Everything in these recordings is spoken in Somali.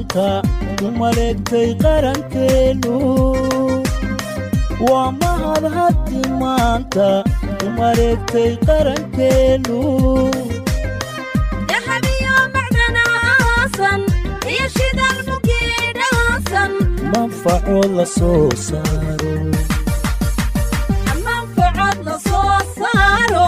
maanta u maleegtay qarankeennu waa mahad haddi maanta u maleegtay qarankeennu dahabiyo macdanaasan iyo shidaal mugiidhaasan manfaco la soo saaro manfacad la soo saaro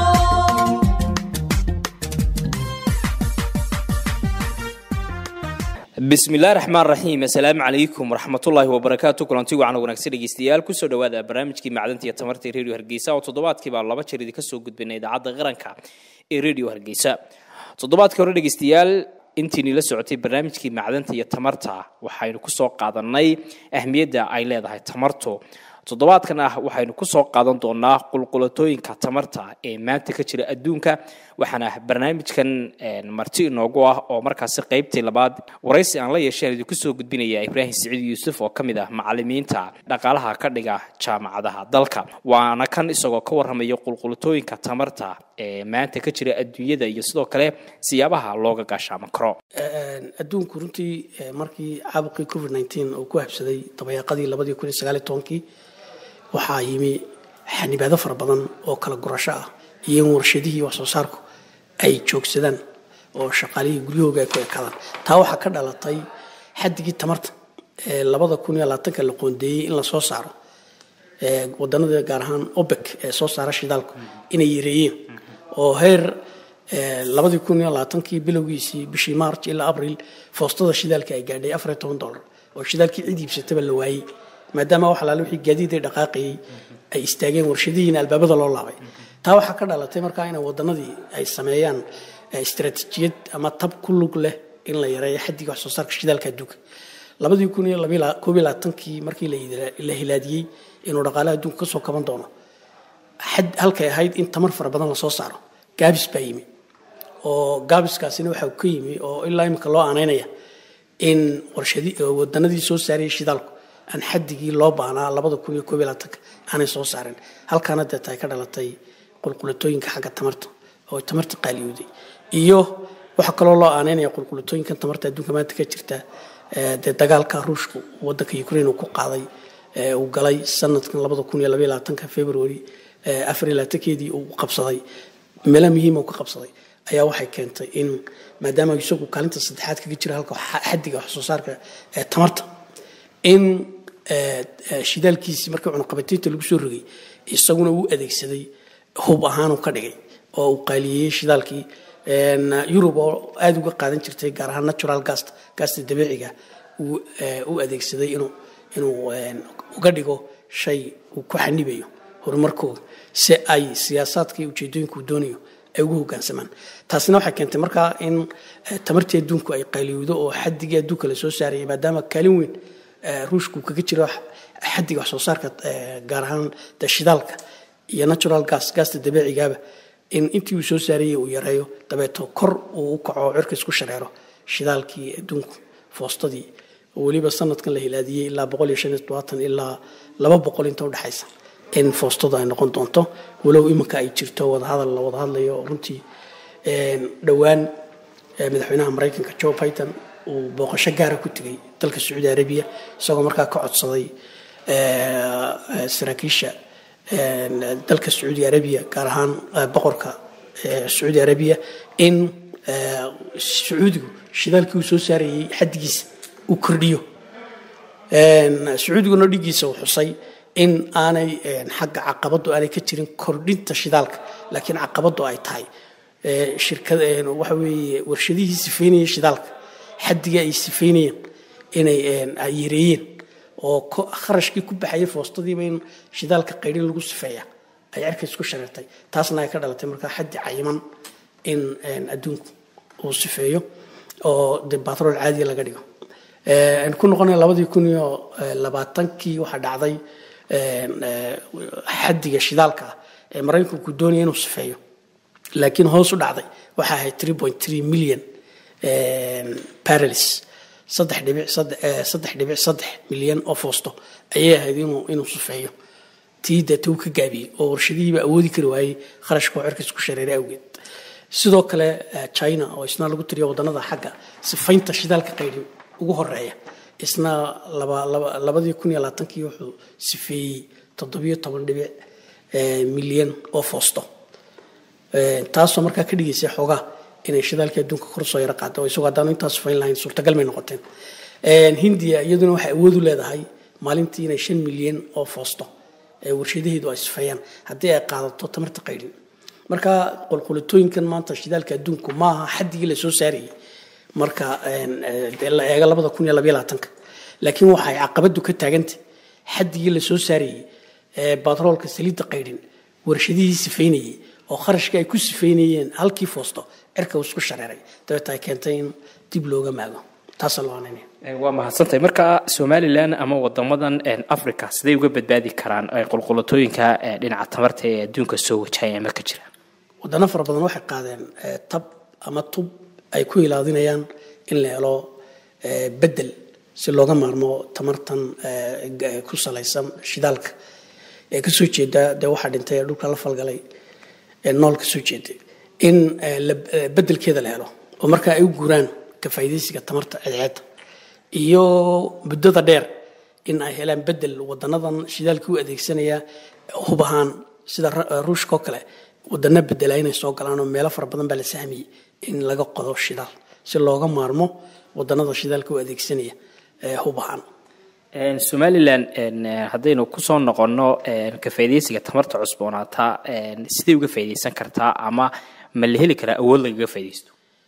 bismillahi raxmaan raxiim assalaamu calaykum waraxmatullaahi wabarakaatu kulanti wacan wanaagsan dhegeystayaal kusoo dhawaada barnaamijkii macdanta iyo tamarta ee radio hargeysa oo toddobaadkiiba laba jeer idinka soo gudbina idaacadda qaranka ee radio hargeysa toddobaadkii hore dhegeystayaal intiini la socotay barnaamijkii macdanta iyo tamarta waxaynu kusoo qaadanay ahmiyadda ay leedahay tamartu toddobaadkan ah waxaynu kusoo qaadan doonaa qulqulatooyinka tamarta ee maanta ka jira adduunka waxaana barnaamijkan marti inoogu ah oo markaasi qaybtii labaad waraysi aan la yeesheen idinku soo gudbinaya ibraahim siciid yuusuf oo ka mid ah macalimiinta dhaqaalaha ka dhiga jaamacadaha dalka waana kan isagoo ka warramaya qulqulatooyinka tamarta ee maanta ka jira adduunyada iyo sidoo kale siyaabaha looga gaashaama karo adduunku runtii markii caabuqii covid nteen uu ku habsaday dabayaaqadii labadii kun iyo sagaal iyo tobankii waxaa yimi xanibaado fara badan oo kala gurasho ah iyo in warshadihii wax soo saarku ay joogsadaan oo shaqaalihii guryahooga ay ku ekaadaan taa waxaa ka dhalatay xaddigii tamarta ee labada kun iyo labaatanka la qoondeeyey in la soo saaro wadanada gaar ahaan obek ee soo saara shidaalku inay yareeyeen oo heer labadii kun iyo labaatankii bilowgiisii bishii march ilaa abril foostada shidaalka ay gaadhay afar iyo toban dollar oo shidaalkii cid iibsataba la waayey maadaama wax alaale wixii gaadiid ay dhaqaaqayay ay istaageen warshadihiina albaabada loo laabay taa waxaa ka dhalatay markaa in wadanadii ay sameeyaan istaraatiijiyad ama tab ku lug leh in la yareeyo xaddiga wax soo saarka shidaalka adduunka labadii kun iyo koob iyo labaatankii markii la hilaadiyey inuu dhaqaalaha adduunka kasoo kaban doono halkay ahayd in tamar fara badan lasoo saaro gaabis baa yimi oo gaabiskaasina waxaa ka yimi oo ilaa imika loo aanaynaya in wadanadii soo saarayay shidaalku aan xaddigii loo baahnaa labada kun iyo koob iyo labaatanka aanay soo saarin halkaana deeta ay ka dhalatay qulqulatooyinka xagga tamarta oo tamarta qaaliyooday iyo waxaa kaloo loo aaneynaya qulqulatooyinkan tamarta adduunka maanta ka jirta dee dagaalka ruushku wadanka ukraine uu ku qaaday uu galay sanadkan labada kun iyo labaiyo labaatanka february afar iyo labaatankeedii uu qabsaday meelo muhiima uu ka qabsaday ayaa waxay keentay in maadaama isagu kaalinta saddexaad kaga jira halka xaddiga wax soo saarka tamarta in shidaalkiisii markii cunaqabataynta lagu soo rogay isaguna uu adeegsaday hub ahaanuu ka dhigay oo uu qaaliyeeyey shidaalkii yurub oo aada uga qaadan jirtay gaar ahaan natural gast gaasta dabiiciga u adeegsaday inuu inuu uga dhigo shay uu ku xanibayo horumarkooda si ay siyaasaadka iyo ujeedooyinka uu doonayo ay ugu hogaansamaan taasina waxay keentay markaa in tamartii adduunku ay qaaliyowdo oo xaddigii adduunka la soo saarayay maadaama kaalin weyn ruushku kaga jiro xaddiga wax soo saarka gaar ahaan de shidaalka iyo natural gas gaasta dabiicigaaba in intii uu soo saarayay uu yareeyo dabeeto kor uu u kaco cirka isku shareero shidaalkii adduunku foostadii oo weliba sanadkan la hilaadiyey ilaa boqol iyo shan iyo todobaatan ilaa laba boqol inta udhexaysa in foostadu ay noqon doonto walow iminka ay jirto wadahadal la wada hadlayo runtii dhowaan madaxweynaha maraykanka joe biden uu booqasho gaara ku tegay dalka sacuudi arabiya isagoo markaa ka codsaday saraakiisha dalka sacuudi arabiya gaar ahaan boqorka sacuudi arabiya in sacuudigu shidaalkii uu soo saarayay xaddigiisa uu kordhiyo sacuudiguna dhigiisa uu xusay in aanay xagga caqabadu aanay ka jirin kordhinta shidaalka laakiin caqabadu ay tahay shirkad waxa weeye warshadihii sifeynaya shidaalka xaddiga ay sifeynayeen inay ay yareeyeen oo kharashkii ku baxayay foostadiiba in shidaalka qaydhin lagu sifeeya ay cirka isku shareertay taasna ay ka dhalatay markaa xaddi cayiman in adduunku uu sifeeyo oo de batrool caadiya laga dhigo aan ku noqonay labadii kun iyo labaatankii waxaa dhacday xaddiga shidaalka ah ee maraykanku doonaya inuu sifeeyo laakiin hoos u dhacday waxaa ahayd three point three million barrels saddex dhibic saddex dhibic saddex milyan oo foosto ayay ahayd inuu inuu sufeeyo tii deeta uu ka gaabiyey oo warshadihiiba awoodi kari waayey kharashka oo cirkiis ku shareeray awgeed sidoo kale china oo isna lagu tiriyo wadannada xagga sifaynta shidaalka qaydhin ugu horeeya isna laba- laba- labadii kun iyo labaatankii wuxuu sifeeyey toddobiyo toban dhibic eh, milyan oo foosto Eh, taasoo markaa ka dhigaysa xoogaa inay shidaalkii adduunka kor soo yaro qaado isagoo haddaanu intaas fayn lahayn suurtagal may noqoteen Eh, hindiya iyaduna waxay awood u leedahay maalintii inay shan milyan oo foosto ee warshadaheedu ay sifeeyaan haddii ay qaadato tamarta qaydhin marka qolqolitooyinkan maanta shidaalka adduunku maaha xaddigii la soo saarayay marka een, eh, dee la eego labada kun iyo labaiyo labaatanka laakiin waxay caqabadu ka taagantay xaddigii la soo saarayay ee batroolka saliidda qaydhin warshadihii sifeynayay oo kharashkii ay ku sifeynayeen halkii foosto cirka uu isku shareeray dabeeta ay keentay in dib looga maago taasaa loo ananaya Eh, waa mahadsantahay marka somalilan ama wadamadan eh, africa siday uga badbaadi karaan eh, qulqulatooyinka eh, dhinaca tamarta ee adduunka soo wajahaya ama ka jira wadano fara badan waxay qaadeen eh, tab ama tub ay ku ilaadinayaan in la helo eh, bedel si looga maarmo tamartan eh, ga- ku salaysan shidaalka ee kasoo jeeda dee waxaa dhintay ee dhulka la falgalay ee nool kasoo jeeday in eh, la- eh, bedelkeeda la helo oo markaa ay u guuraan ka faa'iidaysiga tamarta cadceedda iyo muddada dheer in ay helaan bedel wadanadan shidaalka u adeegsanaya hub ahaan sida Ra- ruushka oo kale wadano bedela inay soo galaan oo meelo fara badan baa la sahmiyey in laga qodo shidaal si looga maarmo wadanada shidaalka u adeegsanaya ee hub ahaan En, somalilan en, eh, haddaynu kusoo noqonno en, ka faa'iidaysiga tamarta cusboonaata en, siday uga faa'iidaysan kartaa ama ma la heli karaa awood lagaga faa'iidaysto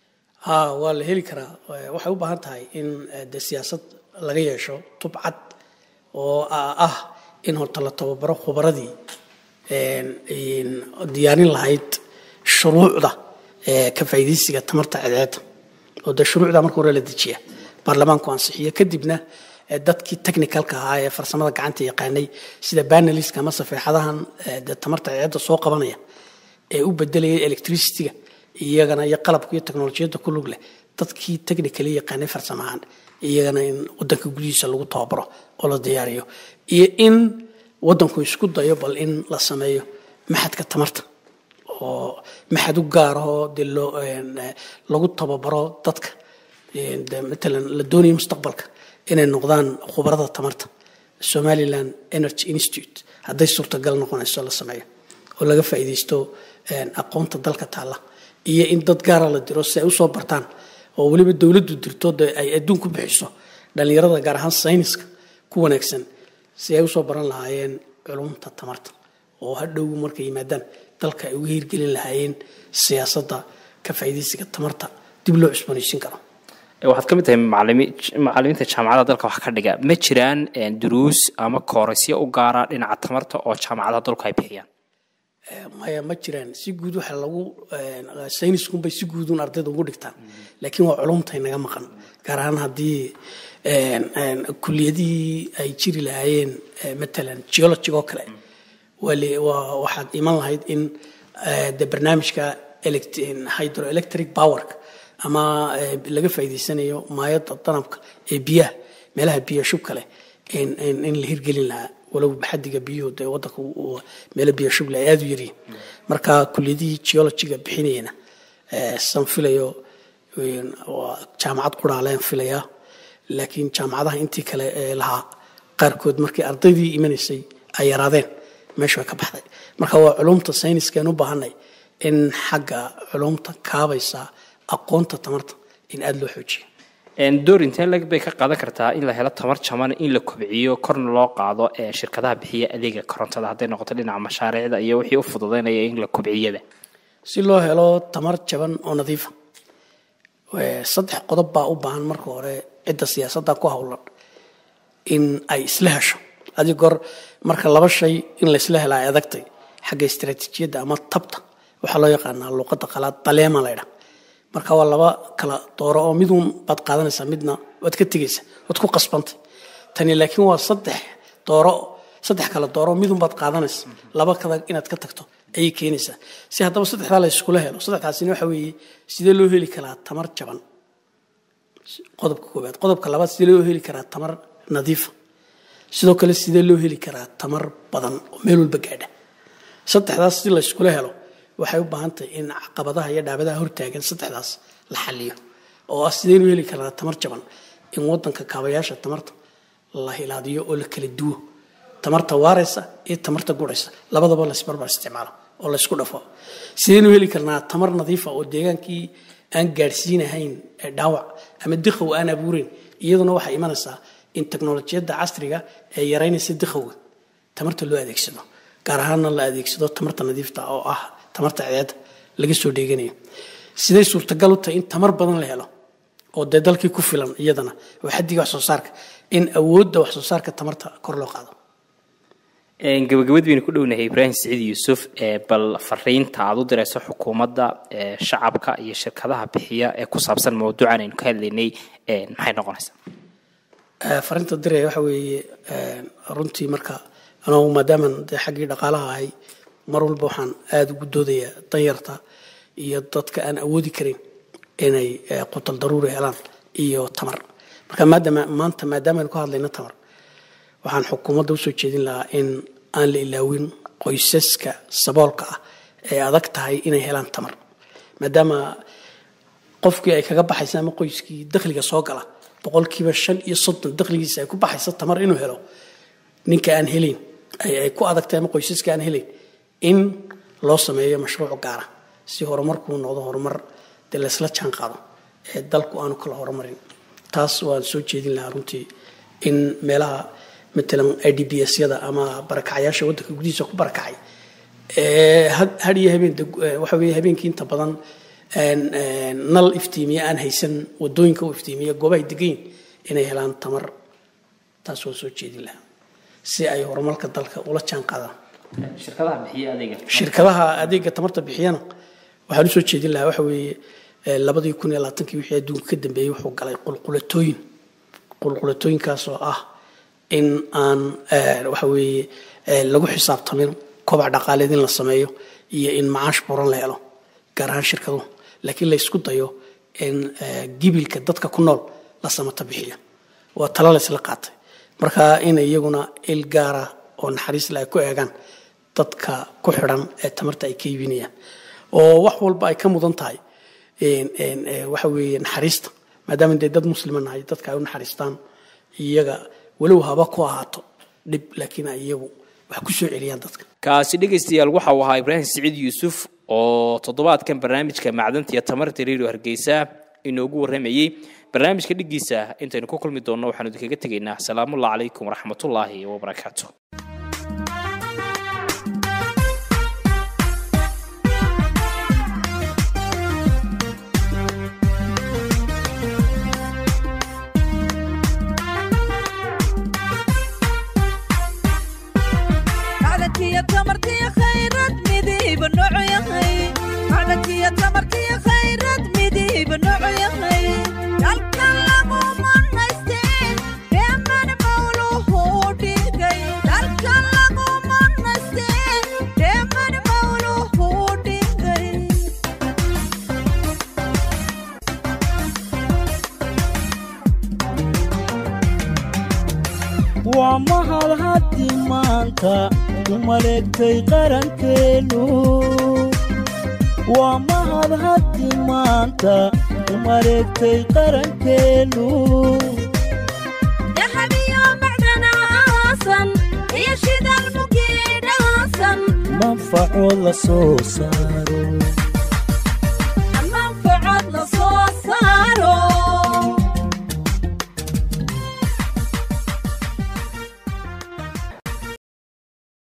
ha waa la heli karaa Eh, waxay u baahan tahay in eh, de siyaasad laga yeesho tub cad oo ah ah in horta la tababaro khubaradii een, een, diyaarin lahayd shuruucda eh, ka faa'iidaysiga tamarta cadceedda oo de shuruucda marka hore la dejiya baarlamaanku ansixiyo kadibna eh, dadkii technicalka ahaa ee farsamada gacanta yaqaanay sida baneliska ama safeexadahan eh, de tamarta cadceedda soo qabanaya ee u bedelaya electricityga iyagana iyo qalabka iyo teknolojiyadda ku lug leh dadkii technically yaqaanay farsamahaan iyagana in wadanka gudihiisa lagu tababaro oo la diyaariyo iyo in wadanku isku dayo bal in la sameeyo maxadka tamarta oo maxad u gaarahoo dee loo een, eh, lagu tababaro dadka Een, de matalan la doonayo mustaqbalka inay noqdaan khubarada tamarta somaliland energy institute hadday suurtagal noqonayso la sameeyo oo laga faa'iidaysto een, aqoonta dalka taalla iyo in dad gaara la diro si ay usoo bartaan oo weliba dowladdu dirto de ay adduun ku bixiso dhallinyarada gaar ahaan sayniska ku wanaagsan si ay usoo baran lahaayeen culumta tamarta oo hadhow markay yimaadaan dalka ay uga hirgelin lahaayeen siyaasadda ka faa'iidaysiga tamarta dib loo cusboonaysiin karo Eh, waxaad ka mid tahay macalimi macalimiinta jaamacadaha dalka wax ka dhiga ma jiraan en, duruus ama koorasyo u gaara dhinaca tamarta oo jaamacadaha dalku ay bixiyaan maya ma jiraan si guud waxa lagu sayniskunbay si guudun ardayda ugu dhigtaan laakiin waa culumtay naga maqan gaar ahaan haddii een, een, kuliyadihii ay jiri lahaayeen eh, matalan geology oo kale waa le- waa- waxaad iman lahayd in eh, de barnaamijka elect- hydroelectric powerka ama eh, laga faa'iidaysanayo maayadda danabka ee biyaha meelaha biyo shubka leh in in- in la hirgelin lahaa walow xadiga biyuhu dee wadanka uu- uu- meelo biyo shuble ay aada u yaryihin marka kuliyadihii geologiga bixinayana eh, san filayo een, waa jaamacad quraaleen filayaa laakiin jaamacadaha intii kale ee lahaa qaarkood markii ardaydii imanaysay ay yaraadeen meesha way ka baxday marka waa culumta sayniskaan u baahanay in xagga culumta kaabaysa aqoonta tamarta in aada loo xoojiyo En, door intee lag bay ka qaadan kartaa in la helo tamar jaban in la kobciyo korna loo qaado ee shirkadaha bixiya adeega korontada hadday noqoto dhinaca mashaariicda iyo wixii u fududaynaya in la kobciyaba si loo helo tamar jaban oo nadiifa Eh, saddex qodob baa u baahan marka hore cidda siyaasadda ku howlan in ay isla hesho adig goor marka laba shay in la isla hela ay adagtay xagga istaraatiijiyadda ama tabta waxaa loo yaqaanaa luuqadda qalaad daleema laydha marka waa laba kala dooro oo midun baad qaadanaysaa midna waad ka tegaysa waad ku qasbantay tani laakiin waa saddex dooro saddex kala dooro midun baad qaadanaysa laba kada inaad ka tagto ayay keenaysaa si haddaba saddexdaa la iskula helo saddexdaasina waxa weeye sidee loo heli karaa tamar jaban qodobka koowaad qodobka labaad sidee loo heli karaa tamar nadiifa sidoo kale sidee loo heli karaa tamar badan oo meel walba gaadha saddexdaas si la iskula helo waxay u baahan tahay in caqabadaha iyo dhaabadaha hortaagan saddexdaas la xaliyo oo ah sideynu heli karaa tamar jaban in wadanka kaabayaasha tamarta la hilaadiyo oo la kala duwo tamarta waaraysa iyo tamarta guraysa labadaba laysbarbar isticmaalo oo laysku dhafo sidaynu heli karnaa tamar nadiifa oo deegaankii aan gaadhsiinahayn ee dhaawac ama dikhow aan abuureyn iyaduna waxay imanaysaa in teknolojiyadda casriga ee yaraynaysa dikhowga tamarta loo adeegsado gaar ahaanna la adeegsado tamarta nadiifta oo ah tamarta ceeda laga soo dheeganayo siday suurtagal u tahay in tamar badan la helo oo dee dalkii ku filan iyadana oo xaddiga wax soo saarka in awoodda wax soo saarka tamarta kor loo qaado gabagabad baynu ku dhownahay ibraahim siciid yuusuf bal fariinta aad u dirayso xukuumadda shacabka iyo shirkadaha bixiya ee ku saabsan mawduucan aynu ka hadlaynay maxay noqonaysaa fariinta diraya waxa weeye runtii marka anugu maadaaman dee xaggii dhaqaalaha ahay mar walba waxaan aada ugu doodayaa danyarta iyo dadka aan awoodi karin inay qutal daruuri helaan iyo tamar marka maadaama maanta maadaama aynu ka hadlayno tamar waxaan xukuumadda usoo jeedin lahaa in aan la ilaawin qoysaska saboolka ah ee adag tahay inay helaan tamar maadaama qofkii ay kaga baxaysa ama qoyskii dakhliga soo gala boqolkiiba shan iyo soddon dakhligiisa ay ku baxaysa tamar inuu helo ninka aan helayn ay ku adagtahay ama qoysaska aan helayn in loo sameeyo mashruuc gaara si horumarkuu noqdo horumar dee laysla jaan qaado ee dalku aanu kala horumarin taas waan soo jeedin lahaa runtii in meelaha matalan i d b s yada ama barakacayaasha waddanka gudihiisa ku barakacay had iyo habeen waxa weeye habeenkii inta badan nal iftiimiye aan haysan wadooyinka u iftiimiya goobahay degayin inay helaan tamar taas waan soo jeedin lahaa si ay horumarka dalka ula jaan qaadaan shirkadaha adeega tamarta bixiyana waxaan usoo jeedin lahaa waxa weeye labadii kun iyo labaatankii wixii adduunka ka dambeeyey wuxuu galay qulqulatooyin qulqulatooyinkaas oo ah in aan waxa weeye lagu xisaabtamin kobac dhaqaaleed in la sameeyo iyo in macaash buran la helo gaar ahaan shirkaduhu laakiin la isku dayo in gibilka dadka ku nool la samata bixiyo waa talo la isla qaatay marka in iyaguna il gaara oo naxariis le ay ku eegaan dadka ku xidhan ee tamarta ay ka iibinayaan oo wax walba ay ka mudan tahay waxa weeye naxariista maadaama dee dad muslima nahay dadka ay u naxariistaan iyaga walow haba ku ahaato dhib laakiin ay iyagu wax ku soo celiyaan dadka kaasi dhegaystayaal waxa uu ahaa ibraahim siciid yuusuf oo toddobaadkan barnaamijka macdanta iyo tamarta redio hargeysa inoogu warramayey barnaamijka dhiggiisa intaynu ku kulmi doonno waxaanu idinkaga tegaynaa asalaamullahi calaykum waraxmatullaahi wabarakaatu macdankiyo tamartiyo khayrad midiiba noocu yahay macdankiyo tamartiyo khayrad midiiba noocu yahay dalka lagu manaysteen dheeman mawluhu dhigay dalka lagu manaysteen dheeman mawluhu dhigay waa mahad haddi maanta u maleegtay qarankeennu waa mahad haddi maanta u maleegtay qarankeennu dahabiyo macdana aasan iyo shidal mugiidhaasan manfaco la soo saaro